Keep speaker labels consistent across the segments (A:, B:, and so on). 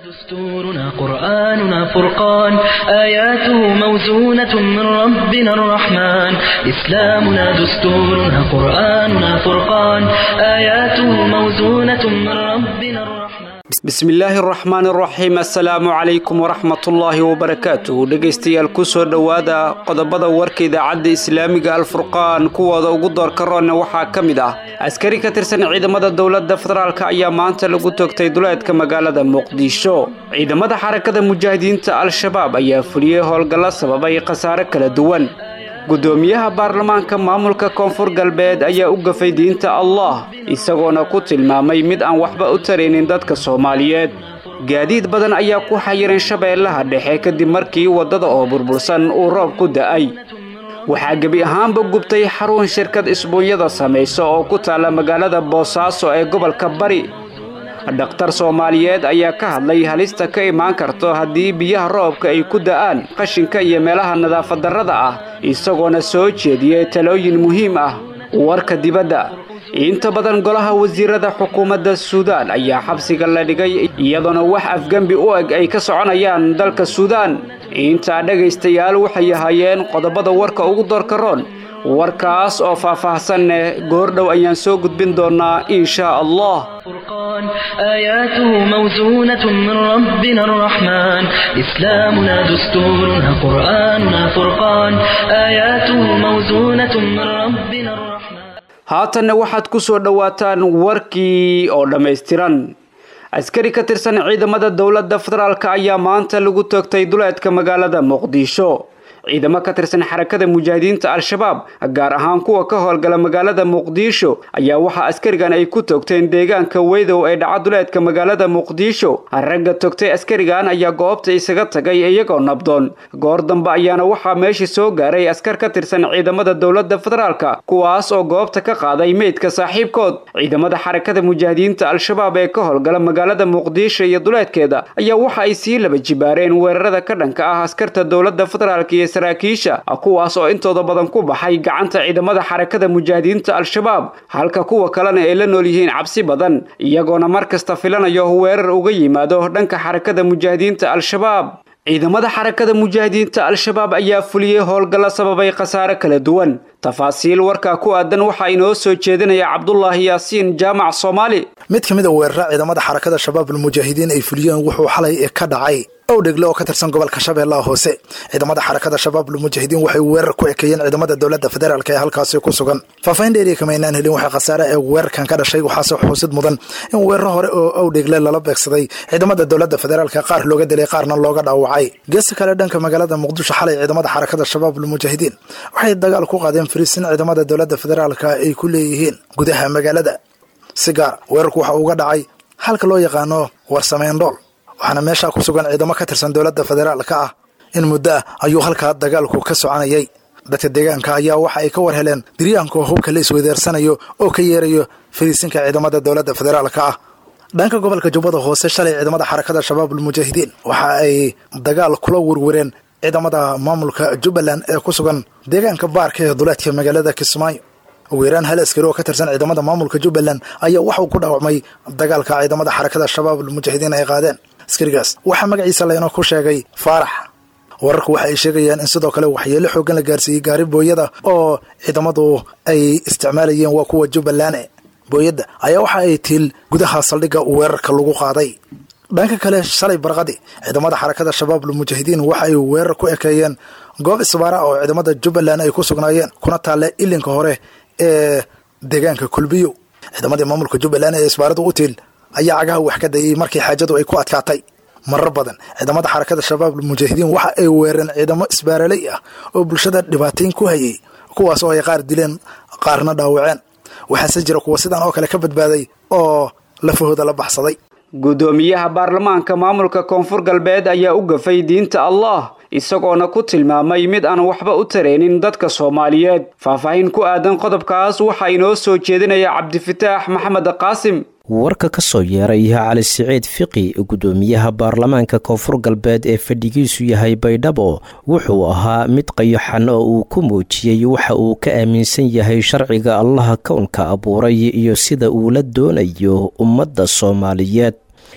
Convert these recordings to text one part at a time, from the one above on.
A: دستورنا قرآننا فرقان آياته موزونة من ربنا الرحمن إسلامنا دستورنا قرآننا فرقان آياته موزونة من ربنا الرحمن
B: bismi illaahi araxmaan araxiim assalaamu calaykum waraxmatullaahi wabarakaatuh dhegaystayaal kusoo dhowaada qodobada warka idaacadda islaamiga alfurqaan kuwooda ugu doorka roonna waxaa ka mid ah askari ka tirsan ciidamada dowladda federaalk ayaa maanta lagu toogtay duleedka magaalada muqdisho ciidamada xarakada mujaahidiinta al-shabaab ayaa fuliyey howlgallo sababay khasaare kala duwan gudoomiyaha baarlamaanka maamulka koonfur galbeed ayaa u gafay diinta allah isagoona ku tilmaamay mid aan waxba u taraynin dadka soomaaliyeed gaadiid badan ayaa ku xayiran shabeellaha dhexe kadib markii waddada oo burbursan uu roob ku da'ay waxaa gebi ahaanba gubtay xarun shirkad isbuunyada samaysa oo ku taalla magaalada boosaaso ee gobolka bari dhakhtar soomaaliyeed ayaa ka hadlay halista ka imaan karto haddii biyaha roobka ay ku da'aan qashinka iyo meelaha nadaafadarrada ah isagoona soo jeediyey talooyin muhiim ah warka dibadda inta badan golaha wasiirada xukuumadda suudaan ayaa xabsiga la dhigay iyadoona wax afgembi u eg ay ka soconayaan dalka suudaan intaa dhegaystayaal waxay ahaayeen qodobada warka ugu doorka roon warkaas oo faahfaahsanne goordhow ayaan soo gudbin doonnaa inshaa allah
A: فرقان آياته موزونة من ربنا الرحمن إسلامنا دستورنا قرآننا فرقان آياته موزونة من ربنا الرحمن
B: haatanna waxaad ku soo dhowaataan warkii oo dhammaystiran askari ka tirsan ciidamada dowladda federaalk ayaa maanta lagu toogtay duleedka magaalada muqdisho ciidamo ka tirsan xarakada mujaahidiinta al-shabaab gaar ahaan kuwa ka howlgala magaalada muqdisho ayaa waxaa askarigan ay ku toogteen deegaanka weydow ee dhaca duleedka magaalada muqdisho ragga togtay askarigan ayaa goobta isaga tagay iyagoo nabdoon goor dambe ayaana waxaa meesha soo gaaray askar ka tirsan ciidamada dowladda federaalka kuwaas oo goobta ka qaaday meydka saaxiibkood ciidamada xarakada mujaahidiinta al-shabaab ee ka howlgala magaalada muqdisho iyo duleedkeeda ayaa waxa ay sii laba jibaareen weerarada ka dhanka ah askarta dowladda federaalk iyo saraakiisha kuwaas oo intooda badan ku baxay gacanta ciidamada xarakada mujaahidiinta al-shabaab halka kuwa kalena ay la nool yihiin cabsi badan iyagoona mar kasta filanayo weerar uga yimaado dhanka xarakada mujaahidiinta al-shabaab ciidamada xarakada mujaahidiinta al-shabaab ayaa fuliyey howlgallo sababay khasaare kala duwan tafaasiil warkaa ku aadan waxaa inoo soo jeedinaya cabdulaahi yaasiin jaamac soomaali
C: mid ka mid a weerara ciidamada xarakada shabaab almujaahidiin ay fuliyeen wuxuu xalay ka dhacay owdhegle oo ka tirsan gobolka shabeellaha hoose ciidamada xarakada shabaab almujaahidiin waxay weerar ku ekeeyeen ciidamada dowladda federaalk ee halkaasi ku sugan faahfaahin dheeriya kama aynaan helin waxaa khasaare ee weerarkan ka dhashay waxaase xusid mudan in weeraro hore oo owdhegle lala beegsaday ciidamada dowladda federaalk qaar looga dilay qaarna looga dhaawacay geesta kale dhanka magaalada muqdisho xalay ciidamada xarakada shabaab almujaahidiin waxay dagaal ku qaadeen fariisin ciidamada dowladda federaalk ay ku leeyihiin gudaha magaalada si gaar weerarku waxa uga dhacay halka loo yaqaano warsameendhool waxaana meeshaa ku sugan ciidamo ka tirsan dowladda federaalka ah in muddo ah ayuu halkaa dagaalku ka soconayay dadka deegaanka ayaa waxa ay ka war heleen diryaanka hubka la isweydeersanayo oo ka yeerayo fariisinka ciidamada dowladda federaalka ah dhanka gobolka jubbada hoose shalay ciidamada xarakada shabaab almujaahidiin waxa ay dagaal kula werwereen ciidamada maamulka jubbaland ee ku sugan deegaanka baarka ee duleedka magaalada kismaayo weeraan hal askari oo ka tirsan ciidamada maamulka jubbaland ayaa waxauu ku dhaawacmay dagaalka ciidamada xarakada shabaab almujaahidiin ay qaadeen askarigaas waxaa magaciisa laynoo ku sheegay faarax wararku waxa ay sheegayaan in sidoo kale waxyeelo xoogan la gaarsiiyey gaari booyada oo ciidamadu ay isticmaalayeen waa kuwa jubbaland booyadda ayaa waxa ay tiil gudaha saldhigga weerarka lagu qaaday dhanka kale shalay barqadi ciidamada xarakada shabaab almujaahidiin waxa ay weerar ku ekeeyeen goob isbaara oo ciidamada jubbaland ay ku sugnaayeen kuna taalle ilinka hore ee deegaanka kulbiyo ciidamadii maamulka jubbaland ee isbaaradu u tiil ayaa cagaha wax ka dayay markii xaajadu ay ku adkaatay marar badan ciidamada xarakada shabaab almujaahidiin waxa ay weereen ciidamo isbaaraley ah oo bulshada dhibaatayn ku hayay kuwaas oo ay qaar dileen qaarna dhaawaceen waxaase jira kuwa sidan oo kale ka badbaaday oo lafahooda la baxsaday
B: gudoomiyaha baarlamaanka maamulka koonfur galbeed ayaa u gafay diinta allah isagoona ku tilmaamay mid aan waxba u taraynin dadka soomaaliyeed faahfaahin ku aadan qodobkaas waxaa inoo soo jeedinaya cabdifataax maxamed qaasim
D: warka ka soo yeeray cali siciid fiqi gudoomiyaha baarlamaanka koonfur galbeed ee fadhigiisu yahay baydhabo wuxuu ahaa mid qayaxan oo uu ku muujiyey waxa uu ka aaminsan yahay sharciga allaha kownka abuuray iyo sida uu la doonayo ummadda soomaaliyeed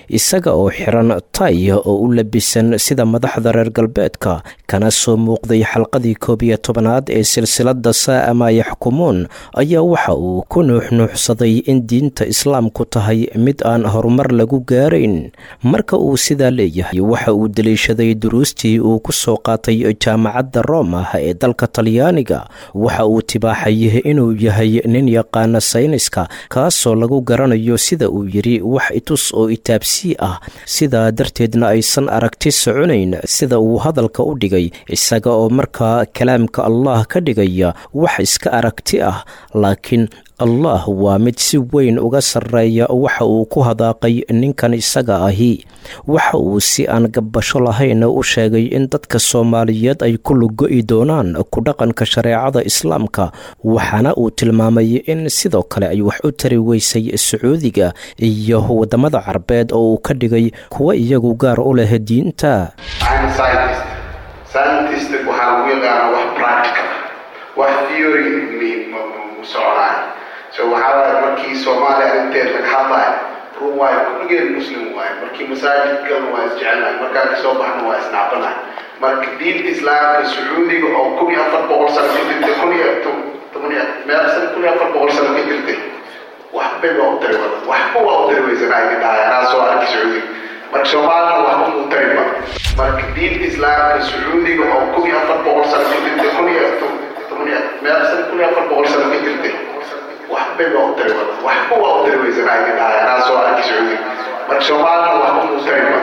D: isaga oo xiran tay oo u labisan sida madaxda reer galbeedka kana soo muuqday xalqadii koob iyo tobanaad ee silsilada saa'a maa yaxkumuun ayaa waxa uu ku nuuxnuuxsaday in diinta islaamku tahay mid aan horumar lagu gaarayn marka uu sidaa leeyahay waxa uu daliishaday duruustii uu ku soo qaatay jaamacadda roma ee dalka talyaaniga waxa uu tibaaxay inuu yahay nin yaqaana sayniska kaasoo lagu garanayo sida uu yidhi wax itus oo itaabsii ah sidaa darteedna aysan aragti soconayn sida uu hadalka u dhigay isaga oo markaa kalaamka allah ka dhigaya wax iska aragti ah laakiin allah waa mid si weyn uga sarreeya waxa uu ku hadaaqay ninkan isaga ahi waxa uu si aan gabbasho lahayn u sheegay in dadka soomaaliyeed ay ku lugo-i doonaan ku dhaqanka shareecada islaamka waxaana uu tilmaamay in sidoo kale ay wax u tari weysay sacuudiga iyo waddamada carbeed oo uu ka dhigay kuwa iyagu gaar u leh diinta
E: so waxaa waaye markii soomaaliya arrinteed laga hadlaayo run waayo kulligeen muslim waaye markii masaajidkan waa isjecelnahay markaa kasoo baxna waa isnacbanahay marka diinta islaamka sacuudiga oo kun iyo afar boqol sano ka jirtay kun iyo toban iyo meel san kun iyo afar boqol sano ka jirtay waxbay waa u tari wada waxba waa u tari weysanaa iga dhahay anaa soo arki sacuudiga marka soomaalina waxba muu tariba marka diinta islaamka sacuudiga oo kun iyo afar boqol sano ka jirtay kun iyo toban iyo meel san kun iyo afar boqol sano ka jirtay waxbay waa u tari wada waxba waa u tari weysanaa iga dhahay anaa soo arki sacuudiga marka soomaalina waxba muu tariba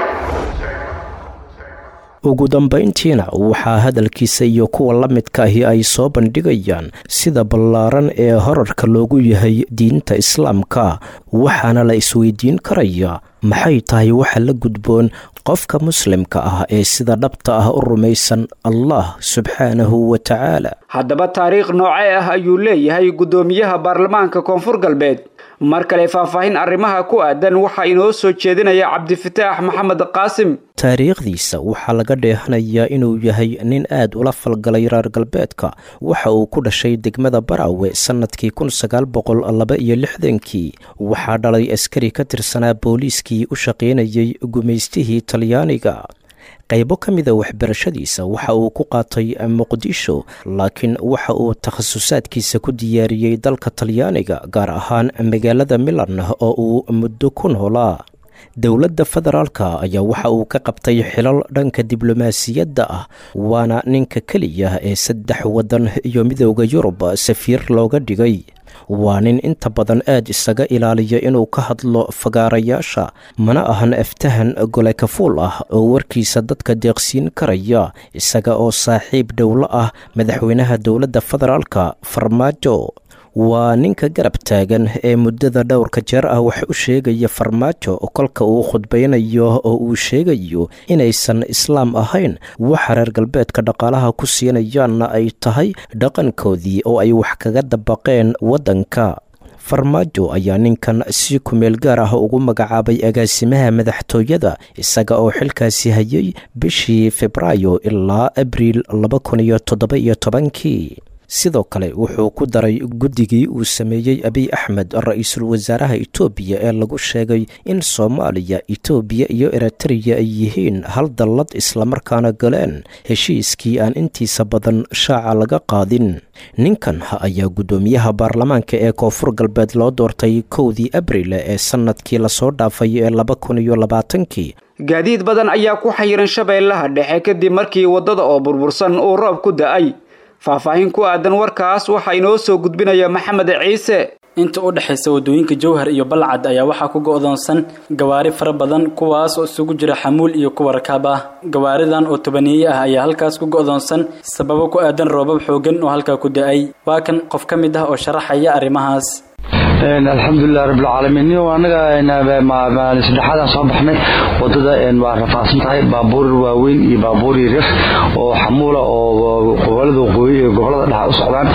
D: ugu dambayntiina waxaa hadalkiisa iyo kuwa la midka ahi ay soo bandhigayaan sida ballaaran ee horarka loogu yahay diinta islaamka waxaana la isweydiin karaya maxay tahay waxa la gudboon qofka muslimka ah ee sida dhabta ah u rumaysan allah subxaanahu wa tacaala
B: haddaba taariikh noocee ah ayuu leeyahay guddoomiyaha baarlamaanka koonfur galbeed mar kale faahfaahin arrimaha ku aadan waxaa inoo soo jeedinaya cabdifataax maxamed qaasim
D: taariikhdiisa waxaa laga dheehanayaa inuu yahay nin aad ula falgalay reer galbeedka waxa uu ku dhashay degmada baraawe sannadkii kun sagaal boqol laba iyo lixdankii waxaa dhalay askari ka tirsanaa booliiskii u shaqaynayay gumaystihii talyaaniga qaybo ka mida waxbarashadiisa waxa uu ku qaatay muqdisho laakiin waxa uu takhasusaadkiisa ku diyaariyey dalka talyaaniga gaar ahaan magaalada milan oo uu muddo ku noolaa dowladda federaalka ayaa waxa uu ka qabtay xilal dhanka diblomaasiyadda ah waana ninka keliya ee saddex waddan iyo midooda yurub safiir looga dhigay waa nin inta badan aad isaga ilaaliya inuu ka hadlo fagaarayaasha mana ahan aftahan gole kafuul ah oo warkiisa dadka deeqsiin karaya isaga oo saaxiib dhowlo ah madaxweynaha dowladda federaalka farmaajo waa ninka garab taagan ee muddada dhowrka jeer ah wax u sheegaya farmaajo kolka uu khudbaynayo oo uu sheegayo inaysan islaam ahayn waxa reer galbeedka dhaqaalaha ku siinayaanna ay tahay dhaqankoodii oo ay wax kaga dabaqeen waddanka farmaajo ayaa ninkan si kumeel gaar ah ugu magacaabay agaasimaha madaxtooyada isaga oo xilkaasi hayay bishii febraayo ilaa abriil laba kun iyo toddoba iyo tobankii sidoo kale wuxuu ku daray guddigii uu sameeyey abiy axmed ra-iisul wasaaraha etoobiya ee lagu sheegay in soomaaliya etoobiya iyo eritreya ay yihiin hal dallad islamarkaana galeen heshiiskii aan intiisa badan shaaca laga qaadin ninkan ayaa guddoomiyaha baarlamaanka ee koonfur galbeed loo doortay kowdii abril ee sannadkii lasoo dhaafay ee laba kun iyo labaatankii
B: gaadiid badan ayaa ku xayiran shabeellaha dhexe kadib markii waddada oo burbursan uu roob ku da-ay faahfaahin ku aadan warkaas waxaa inoo soo gudbinaya maxamed ciise
F: inta u dhexaysa waddooyinka jowhar iyo balcad ayaa waxaa ku go'doonsan gawaari fara badan kuwaas oo isugu jira xamuul iyo kuwa rakaab ah gawaaridan oo tobaniye ah ayaa halkaas ku go'doonsan sababo ku aadan roobab xoogan oo halkaa ku da-ay waa kan qof ka mid ah oo sharaxaya arrimahaas
G: alxamdulilah rabbilcaalamiin niyo anaga saddexaadaan soo baxnay wadada waa rafaadsan tahay baabuur waaweyn iyo baabuur yaryar oo xamuula oo gobolada waqooyi iyo gobolada dhexa u socdaan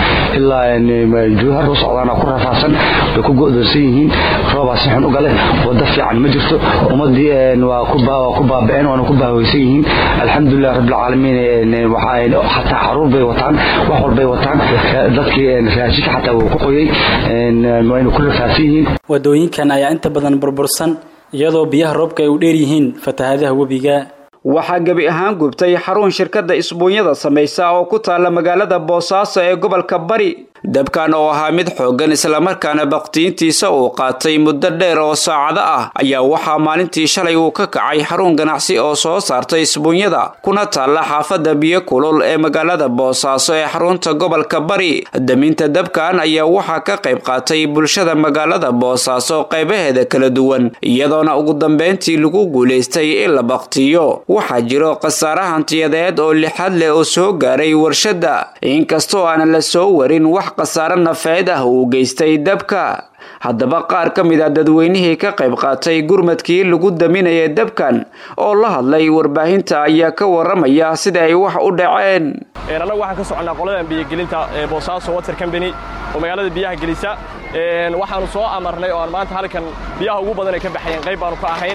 G: ilaa juuhar u socdaan ku rafaadsan way ku go'doonsan yihiin roobaa si xun u gale wada fiican ma jirto ummadii waa ku baaba'een waana ku baahweysan yihiin alxamdulilah rabbilcaalamiin xataa caruur bay wataan wax walbay wataan dadkii raashinka xataa wuu ku qoyey
F: wadooyinkan ayaa inta badan burbursan iyadoo biyaha roobka ay u dheer yihiin fatahaadaha webiga
B: waxaa gebi ahaan gubtay xarun shirkadda isbuunyada samaysa oo ku taalla magaalada boosaaso ee gobolka bari dabkan oo ahaa mid xooggan islamarkaana bakhtiintiisa uu qaatay muddo dheer oo saacado ah ayaa waxaa maalintii shalay uu ka kacay xarun ganacsi oo soo saartay isbuunyada kuna taalla xaafadda biyo kulul ee magaalada boosaaso ee xarunta gobolka bari daminta dabkan ayaa waxaa ka qayb qaatay bulshada magaalada boosaaso qaybaheeda kala duwan iyadoona ugu dambeyntii lagu guulaystay in la bakhtiyo waxaa jiro khasaare hantiyadeed oo lixad leh oo soo gaaray warshadda inkastoo aanan la soo warin wax khasaare nafeed ah uu geystay dabka haddaba qaar ka mid a dadweynihii ka qayb qaatay gurmadkii lagu daminaya dabkan oo la hadlay warbaahinta ayaa ka waramaya sida ay wax u dhaceen
H: annagu waxaan ka soconnaa qoladan biyogelinta ee boosaaso water combany oo magaalada biyaha gelisa waxaannu soo amarnay oo aan maanta halkan biyaha ugu badan ay ka baxayeen qayb baannu ka ahayn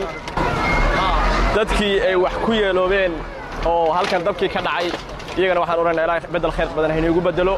H: dadkii ay wax ku yeeloobeen oo halkan dabkii ka dhacay iyagana waxaan odhanaa ilaa beddel khayr badan haynuugu beddelo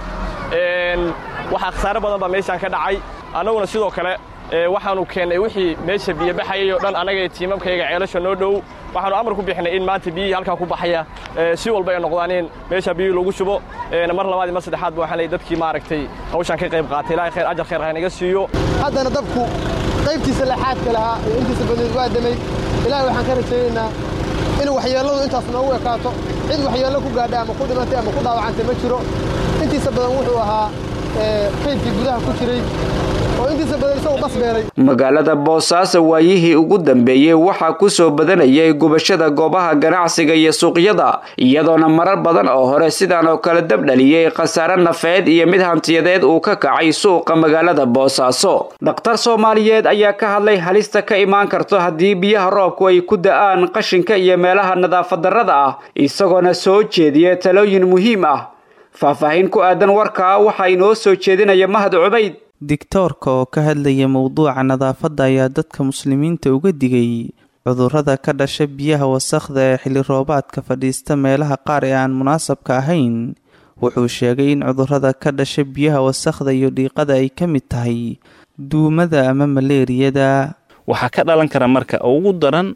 H: waxaa khasaare badan baa meeshaan ka dhacay annaguna sidoo kale waxaannu keennay wixii meesha biyo baxayay oo dhan annaga iyo tiimamkayga ceelasha noo dhow waxaannu amar ku bixinay in maanta biyihii halkaa ku baxaya si walba ay noqdaan in meesha biyihii lagu shubo mar labaad iyo mar saddexaad ba waxaan leeyay dadkii maaragtay hawshaan ka qayb qaatay ilaahay khayr ajar khayr haynaga siiyo
I: haddana dabku qaybtiisa laxaadka lahaa iyo intiisa badeed waa damay ilaahay waxaan ka rajaynaynaa in waxyeelladu intaas noogu ekaato cid waxyeello ku gaadhay ama ku dhimatay ama ku dhaawacantay ma jiro intiisa badan wuxuu ahaa kaydkii gudaha ku jiray oo intiisa badan isagu bas beeray
B: magaalada boosaaso waayihii ugu dambeeyey waxaa ku soo badanayay gubashada goobaha ganacsiga iyo suuqyada iyadoona marar badan oo hore sidaan oo kale dab dhaliyey khasaare nafeed iyo mid hantiyadeed uu ka kacay suuqa magaalada boosaaso dhakhtar soomaaliyeed ayaa ka hadlay halista ka imaan karto haddii biyaha roobku ay ku da'aan qashinka iyo meelaha nadaafadarrada ah isagoona soo jeediya talooyin muhiim ah faahfaahin ku aadan warkaa waxaa inoo soo jeedinaya mahad cubayd
J: digtoorka oo ka hadlaya mowduuca nadaafadda ayaa dadka muslimiinta uga digay cudurrada ka dhasha biyaha wasakhda ee xilli roobaadka fadhiista meelaha qaar ee aan munaasabka ahayn wuxuu sheegay in cudurrada ka dhasha biyaha wasakhda iyo dhiiqada ay ka mid tahay duumada ama maleeriyada
K: waxaa ka dhalan kara marka ugu daran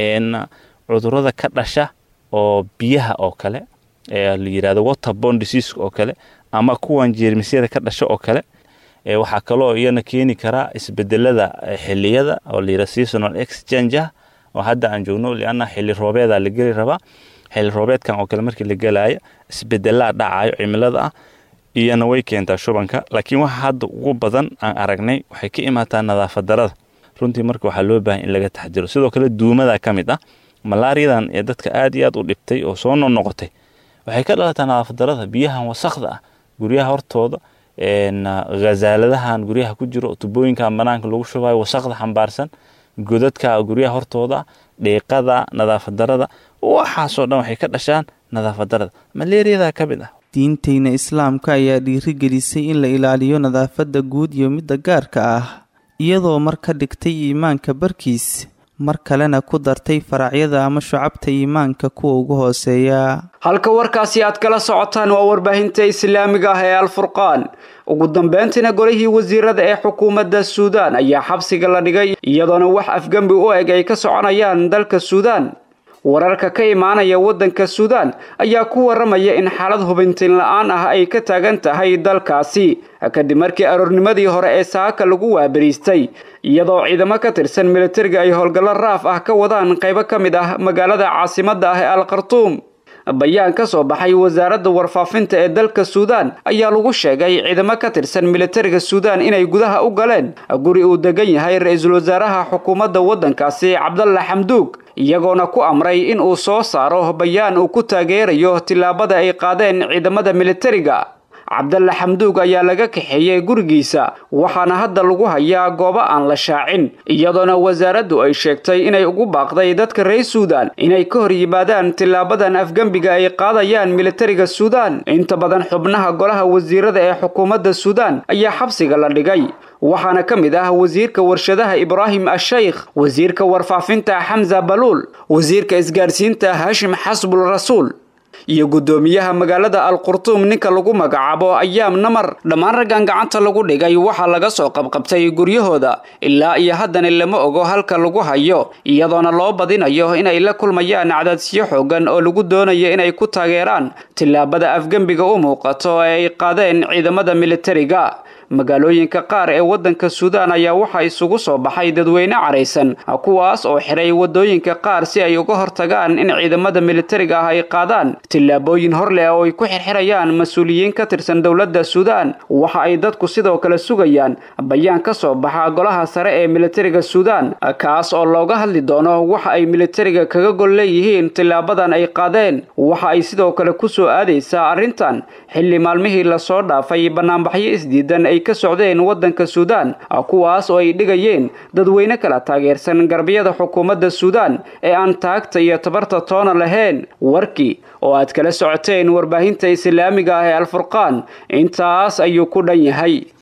K: cudurrada ka dhasha oo biyaha oo kale ee la yidhahdo waterborne disease oo kale ama kuwan jeermisyada ka dhasha oo kale waxaa kaloo iyana keeni karaa isbedelada xiliyada oo la yidhahdo seasonal exchange oo hadda aan joogno lianna xilli roobeeda la geli rabaa xilli roobeedkan oo kale markii la gelaayo isbedelaa dhacayo cimilada ah iyana way keentaa shubanka laakiin waxa hadda ugu badan aan aragnay waxay ka imaataa nadaafadarada runtii marka waxaa loo baahan in laga taxdiro sidoo kale duumada ka mid ah malaariyadan ee dadka aad iyo aad u dhibtay oo soo noqnoqotay waxay ka dhalataa nadaafadarada biyahan wasakda ah guryaha hortooda khazaaladahan guryaha ku jiro tubooyinkan banaanka lagu shubayo wasakda xambaarsan godadka guryaha hortooda dhiiqada nadaafadarada waxaasoo dhan waxay ka dhashaan nadaafadarada maleeriyada ka mid ah
J: diinteyna islaamka ayaa dhiirigelisay in la ilaaliyo nadaafadda guud iyo midda gaarka ah iyadoo mar ka dhigtay iimaanka barkiis mar kalena ku dartay faracyada ama shucabta iimaanka kuwa ugu hooseeya
B: halka warkaasi aad kala socotaan waa warbaahinta islaamiga ah ee alfurqaan ugu dambeyntiina golihii wasiirada ee xukuumadda suudaan ayaa xabsiga la dhigay iyadoona wax afgembi u eg ay ka soconayaan dalka suudaan wararka ka imaanaya waddanka suudaan ayaa ku waramaya in xaalad hubintiin la-aan ah ay ka taagan tahay dalkaasi kadib markii aroornimadii hore ee saaka lagu waabariistay iyadoo ciidamo ka tirsan militariga ay howlgallo raaf ah ka wadaan qaybo ka mid ah magaalada caasimadda ah ee al khartuum bayaan ka soo baxay wasaaradda warfaafinta ee dalka suudaan ayaa lagu sheegay ciidamo ka tirsan militariga suudaan inay gudaha u galeen guri uu degan yahay ra-iisul wasaaraha xukuumadda waddankaasi cabdalla xamduug iyagoona ku amray in uu soo saaro bayaan uu ku taageerayo tillaabada ay qaadeen ciidamada militariga cabdalla xamduug ayaa laga kaxeeyey gurigiisa waxaana hadda lagu hayaa goobo aan la shaacin iyadoona wasaaraddu ay sheegtay inay ugu baaqday dadka reer suudaan inay ka hor yimaadaan tilaabadan afgembiga ay qaadayaan militariga suudaan inta badan xubnaha golaha wasiirada ee xukuumadda suudaan ayaa xabsiga la dhigay waxaana ka mid ah wasiirka warshadaha ibraahim ashaykh wasiirka warfaafinta xamza baluul wasiirka isgaarsiinta hashim xasbul rasuul iyo guddoomiyaha magaalada alqurtuum ninka lagu magacaabo ayaam namar dhammaan raggan gacanta lagu dhigay waxaa laga soo qabqabtay guryahooda ilaa iyo haddana lama ogo halka lagu hayo iyadoona loo badinayo inay la kulmayaan cadaadsiyo xoogan oo lagu doonayo inay ku taageeraan tillaabada afgembiga u muuqato ee ay qaadeen ciidamada militariga magaalooyinka qaar ee waddanka suudaan ayaa waxaa isugu soo baxay dadweyne caraysan kuwaas oo xiray waddooyinka qaar si ay uga hortagaan in ciidamada militariga ah ay qaadaan tillaabooyin hor leh oo ay ku xirxirayaan mas-uuliyiin ka tirsan dowladda suudaan waxa ay dadku sidoo kale sugayaan bayaan ka soo baxa golaha sare ee militariga suudaan kaas oo looga hadli doono waxa ay militariga kaga gol leeyihiin tilaabadan ay qaadeen waxa ay sidoo kale ku soo aadaysaa arrintan xilli maalmihii lasoo dhaafay banaanbaxyo isdiidan ay ka socdeen waddanka suudaan kuwaas oo ay dhigayeen dadweyne kala taageersan garbiyada xukuumadda suudaan ee aan taagta iyo tabarta toona lahayn warkii oo aad kala socoteen warbaahinta islaamiga ah ee alfurqaan intaas ayuu ku dhan yahay